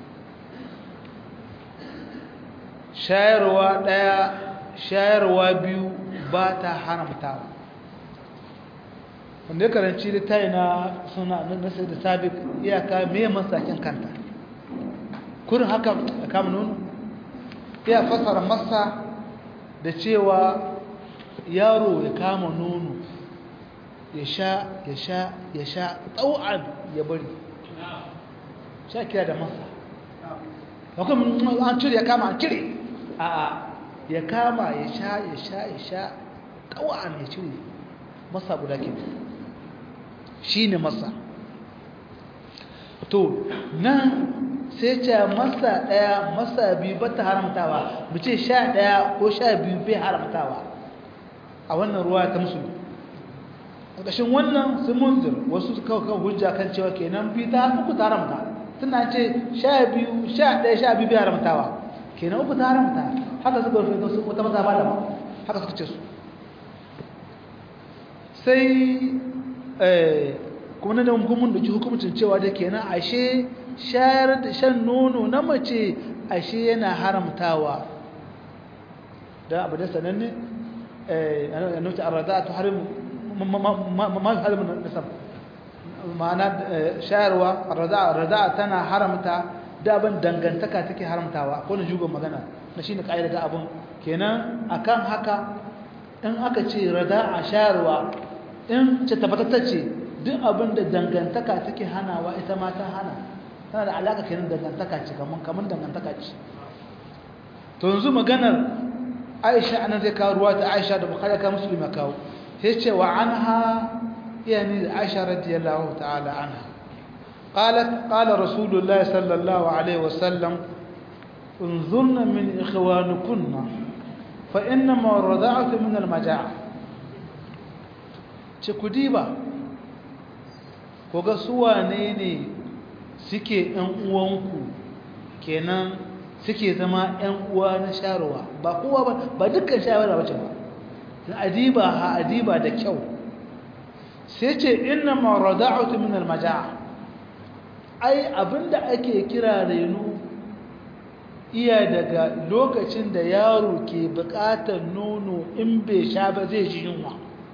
shayarwa ɗaya shayarwa biyu ba ta haramtawa wanda ya karanci da tayi na suna nasar da sabik iyaka mai masakin kanta kurin haka a kama nono iya fasara masa da cewa yaro ya kama nono ya sha ya sha ya sha tsawon ya bari sha kira da masa wakon an cire ya kama an cire a ya kama ya sha ya sha ya sha tsawon ya cire masa guda ke shi ne masa to nan sai ce masa ɗaya masa biyu ba ta haramtawa mu ce sha ɗaya ko sha biyu bai haramtawa a wannan ruwa ta musulmi ƙarƙashin wannan sun munzir wasu su kawo kawo hujja kan cewa kenan biyu ta uku ta haramta tana ce sha biyu sha ɗaya sha biyu bai haramtawa kenan uku ta haramta haka suka rufe su wata maza ba da haka suka ce su sai kuma na da hukumin da hukumcin cewa da kenan ashe shayar da shan nono na mace ashe yana haramtawa da abu da sananne a nuta a rada ta harin nasab ma'ana shayarwa rada tana haramta da abin dangantaka take haramtawa ko na jugon magana na shi ne ƙa'ida da abin kenan akan haka in aka ce rada a shayarwa in ce tabbatar ce duk abin da dangantaka take hanawa ita ma ta hana tana da alaka kenan dangantaka ce kaman kaman dangantaka ce to yanzu maganar Aisha anan zai kawo ruwa ta Aisha da Bukhari ka Muslim kawo sai ce wa anha yani Aisha radiyallahu ta'ala anha قالت قال رسول الله صلى الله عليه وسلم انظرن من إخوانكن فإنما الرضاعة من المجاعة تكديبا koga suwane ne suke ‘yan uwanku kenan suke zama ‘yan uwa na sharuwa ba kowa ba ba dukkan shawara wace ba adiba ha adiba da kyau sai ce inna ma rada'atu min al-maja'a ai abinda ake kira reno iya daga lokacin da yaro ke bukatar nono in bai sha ba zai ji yunwa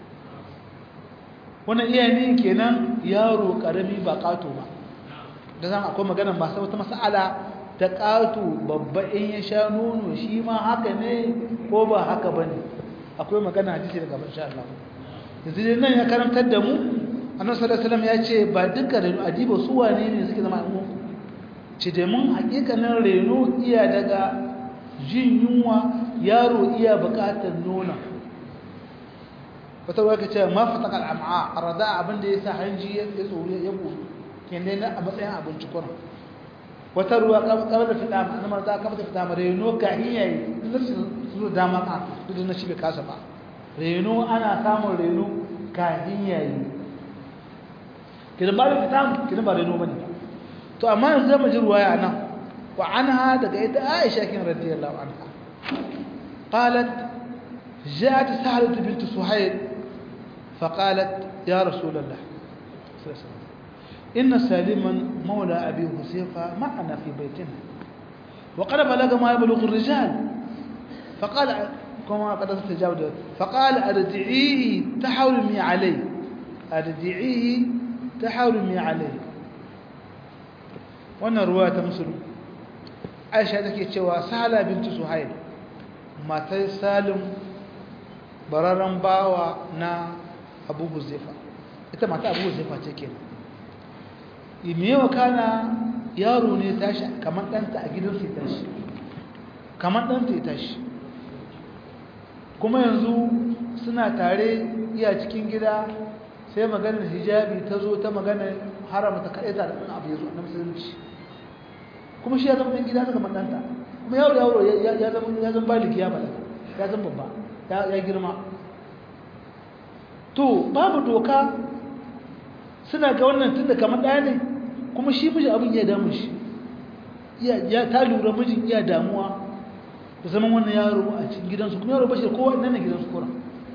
wannan iya ne kenan yaro karami ba kato ba da zan akwai magana ba sai wata mas'ala ta kato babba in ya sha nono shi ma haka ne ko ba haka bane akwai magana hadisi daga ban sha Allah yanzu nan ya karantar da mu annabi sallallahu alaihi wasallam ya ce ba duka reno adiba su wane ne suke zama mu ci da mun hakikanin reno iya daga jin yunwa yaro iya bukatar nona wata ruwa ka ce ma fataka al'am'a arada abin da ya sa hanji ya tsoro ya buɗe kende na a matsayin abinci kuna wata ruwa kamar da fita na marza kamar da fita ma reno ka iya yi nufin su dama ka duk da na shi bai kasa ba reno ana samun reno ka iya yi kidan ba da fita kidan ba reno bane to amma yanzu zama ji ruwaya nan wa anha daga ita Aisha kin radiyallahu anha qalat جاءت سهلة بنت سهيل فقالت يا رسول الله صلى الله عليه وسلم إن سالما مولى أبي حذيفة معنا في بيتنا وقد بلغ ما يبلغ الرجال فقال كما قد استجاب فقال أرجعيه تحرمي عليه أرجعيه تحرمي عليه wannan ruwa ta musulun aisha take cewa sahala bintu suhail matar salim bararren bawa na abu huzaifa ita mata abu huzaifa ce ke imewa kana yaro ne tashi kamar ɗanta a gidansu ya tashi kamar ɗanta ya tashi kuma yanzu suna tare iya cikin gida sai maganar hijabi ta zo ta maganar haramta kaɗaita da ɗan abu ya zo na musulunci kuma shi ya zama ɗan gida ta kamar ɗanta kuma yaro yaro ya zama ya zama baliki ya balaga ya zama babba ya girma to babu doka suna ga wannan tun da kamar ɗaya ne kuma shi miji abin ya damu shi ya ta lura mijin iya damuwa da zaman wannan yaro a cikin gidansu kuma yaro bashir kowa nan ne gidansu kura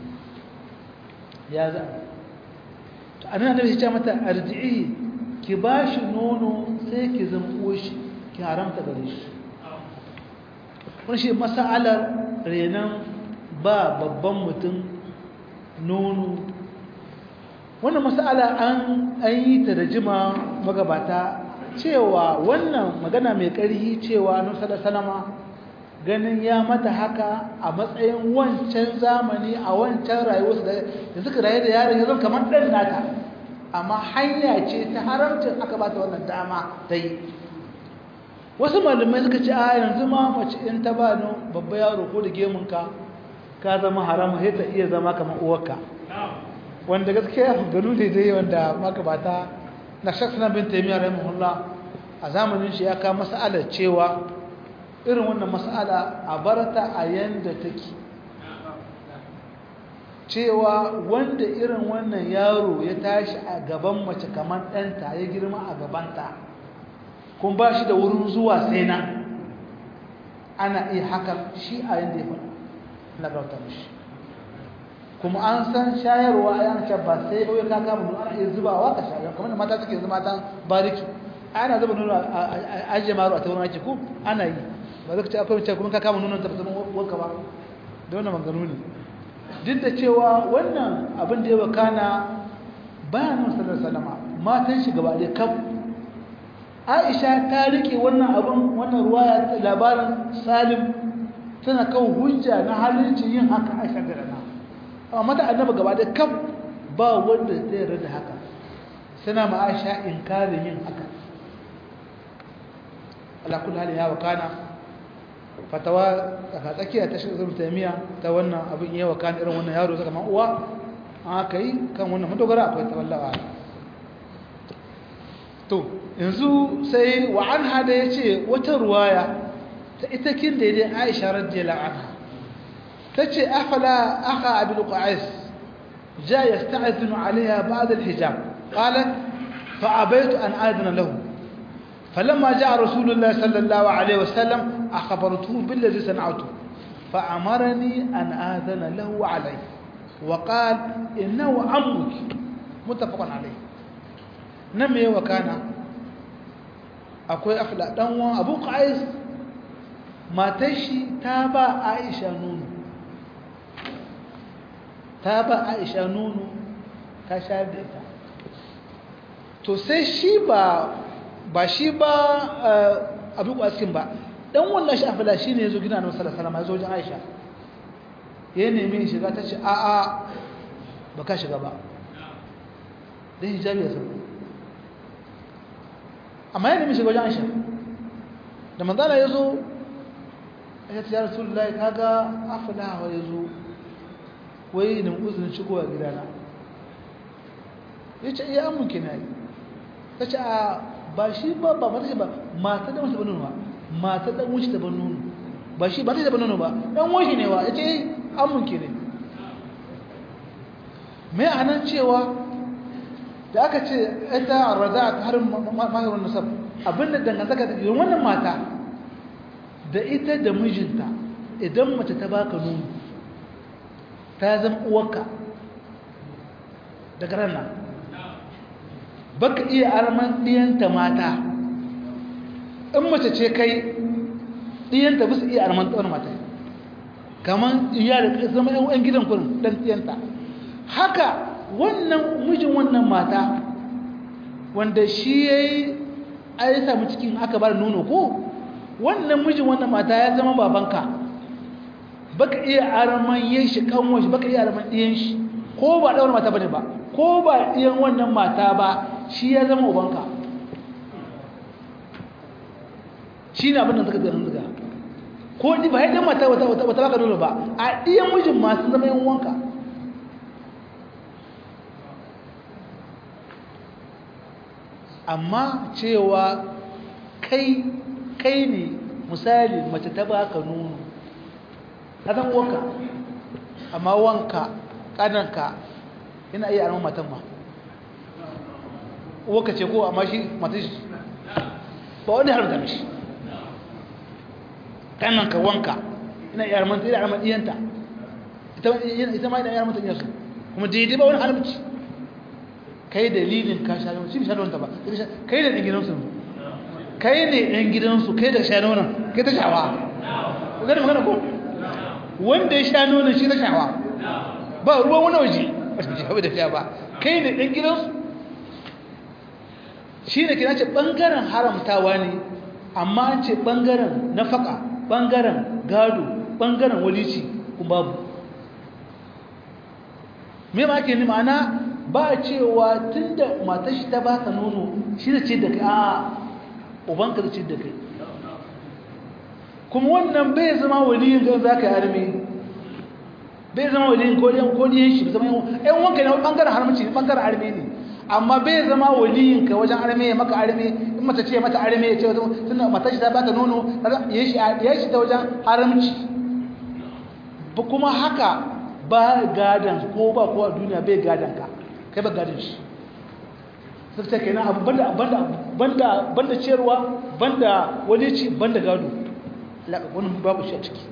ya za to a nan da shi ce mata arji'i ki ba shi nono sai ki zama shi ki haramta gare shi wani shi masa'alar renon ba babban mutum nono wannan masala an yi ta da jima magabata cewa wannan magana mai ƙarfi cewa nusar salama ganin ya mata haka a matsayin wancan zamani a wancan rayuwarsu da suka rayu da yaron ya zama kamar ɗan nata amma hanya ce ta haramcin aka ba ta wannan dama ta yi wasu malamai suka ce a yanzu ma mace in ta ba babba yaro ko da gemunka ka zama haramu sai ta iya zama kamar uwarka wanda gaskiya gano ne dai wanda magabata na shaksa bin taimiyya rahimahullah a zamanin shi ya ka mas'alar cewa irin wannan mas'ala a barta a yanda take cewa wanda irin wannan yaro ya tashi a gaban mace kamar ɗanta ya girma a gabanta kun ba shi da wurin zuwa sai na ana iya haka shi a yanda ya faɗa na bauta mishi kuma an san shayarwa a yanka ba sai kawai ka kama nuna ana iya zubawa ka shayar kamar da mata suke zama matan bariki ana zuba nuna a ajiye maro a taurin ake ko ana yi ba zaka ce akwai mace kuma ka kama nuna ta zama wanka ba da wannan maganu ne duk da cewa wannan abin da ya wakana bayan nuna sallar salama matan shi gaba ɗaya kaf aisha ta rike wannan abin wannan ruwa labarin salim tana kawo hujja na halincin yin haka aisha da rana amma mata annaba gaba da kaf ba wanda zai rada haka suna ma aisha inkarin yin haka alakul hali ya wakana fatawa daga tsakiya ta shirin taimiya ta wannan abin ya wakana irin wannan yaro zaka man uwa an aka yi kan wannan madogara akwai tawallawa to yanzu sai wa an hada ya ce wata ruwaya ta ita kin daidai aisha radiyallahu anha tace afala akha abul qais ja yasta'zinu alaiha ba'da alhijab qalat fa abaytu an adana lahu فلما جاء رسول الله صلى الله عليه وسلم أخبرته بالذي صنعته فأمرني أن آذن له عليه وقال إنه عمك متفق عليه نمي وكان أكوي أفلا دنوا أبو قيس matar shi ta ba aisha nono ta ba aisha nono ta shayar da ita to sai shi ba ba shi ba abu kwaskin ba dan wannan shi afila shi ne ya zo gina na wasu salama ya zo wajen aisha ya nemi shiga ta ce a'a ba ka shiga ba don hijabi ya sauko amma ya nemi shiga wajen aisha da manzana ya zo ya ce ya rasulullahi kaga aflaha ya zo wai nan uzurin shigowa gidana ya ce iya amunki na yi ta ce a ba shi ba ba mata ce ba mata da mace ba nono ba mata dan wuce da ban nono ba shi ba ta da ban nono ba dan wuce ne wa ya ce amunki ne mai anan cewa da aka ce ita arraza ta harin mahirin nasab abinda dangantaka da wannan mata da ita da mijinta idan mace ta baka nono ta zama uwarka daga ranar baka iya arman ɗiyanta mata in mace ce kai ɗiyanta bisa iya arman tsawon mata kamar iya da zama yan gidan kurin ɗan ɗiyanta haka wannan mijin wannan mata wanda shi ya yi a yi sami cikin aka bar nono ko wannan mijin wannan mata ya zama babanka baka iya araman yin shi kanwan shi baka iya araman ɗiyan shi ko ba ɗaura mata bane ba ko ba ɗiyan wannan mata ba shi ya zama ubanka shi ne abin da suka zanen daga ko ni ba haɗin mata wata wata baka nuna ba a ɗiyan mijin masu zama yan wanka amma cewa kai kai ne misali mace ta baka nono ka san wanka amma wanka kananka yana iya arman matan ma wanka ce ko amma shi matan shi ba wani haramta mishi kananka wanka yana iya arman yana arman iyanta ita ma yana iya arman iyansu kuma daidai ba wani haramci kai dalilin ka sha shi bi sha ta ba kai da ɗan gidansu kai ne ɗan gidansu kai da sha nonon kai ta shawa zai magana ko wanda ya sha nonon shi ta shawa ba ruwan wani waje ba shi shawa da sha ba kai ne ɗan gidansu shi ne kina ce ɓangaren haramtawa ne amma an ce ɓangaren nafaka ɓangaren gado ɓangaren walici kun babu me ma ake ni ma'ana ba cewa tun da matashi ta ba ka nono shi da ce da kai a ubanka da ce da kai kuma wannan bai zama waliyin gan za ka yi armi bai zama waliyin kodiyan kodiyan shi zama yan wanka ne ɓangaren harmaci ne ɓangaren armi ne amma bai zama waliyinka wajen arme ya maka arme in mace ce mata arme ya ce wata tunda matar shi ta bata nono ya shi ya shi ta wajen haramci ba kuma haka ba gadan ko ba ko a duniya bai gadan ka kai ba gadan shi sai ta kenan abu banda banda banda banda ciyarwa banda wani ci banda gado wannan babu shi a ciki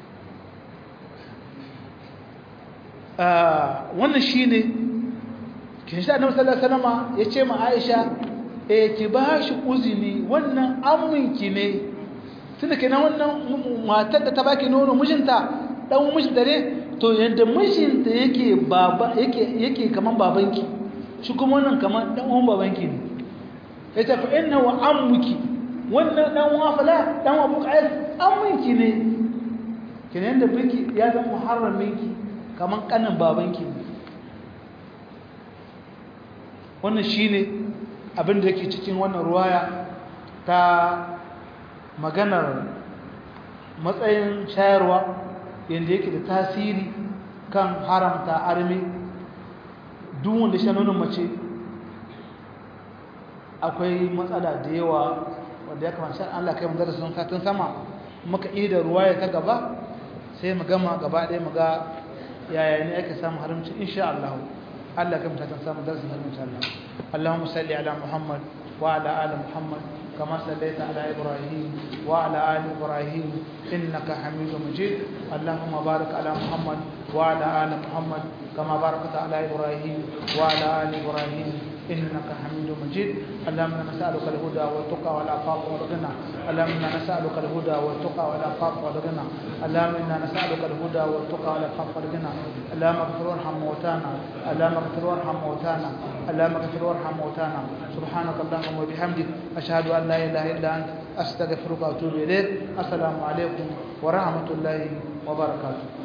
wannan shine kin shi annabi sallallahu alaihi wasallam yace ma Aisha eh ki ba shi uzini wannan amminki ne tunda kenan wannan matar da ta baki nono mijinta dan mijinta ne to yanda mijinta yake baba yake yake kaman babanki shi kuma wannan kaman dan uwan babanki ne yace fa innahu ammuki wannan dan uwa fala dan uwa buƙayar amminki ne kenan da biki ya zama muharraminki kaman kanin babanki ne wannan shine abin da yake cikin wannan ruwaya ta maganar matsayin shayarwa yadda yake da tasiri kan haramta armi duk wanda shi nonon mace akwai matsala da yawa wanda ya kamata shan Allah kai mu darasin satin sama muka yi da ruwaya ta gaba sai mu gama gaba ɗaya mu ga yaya ne ake samun haramci insha Allah Allah kai mu satin sama darasin haramci Allah اللهم صل على محمد وعلى آل محمد كما صليت على إبراهيم وعلى آل إبراهيم إنك حميد مجيد اللهم بارك على محمد وعلى آل محمد كما باركت على إبراهيم وعلى آل إبراهيم إنك حميد مجيد اللهم إنا نسألك الهدى والتقى والعفاف والغنى اللهم إنا نسألك الهدى والتقى والعفاف والغنى اللهم إنا نسألك الهدى والتقى والعفاف والغنى اللهم اغفر وارحم موتانا اللهم اغفر وارحم موتانا اللهم اغفر وارحم موتانا سبحانك اللهم وبحمدك أشهد أن لا إله إلا أنت أستغفرك وأتوب إليك السلام عليكم ورحمة الله وبركاته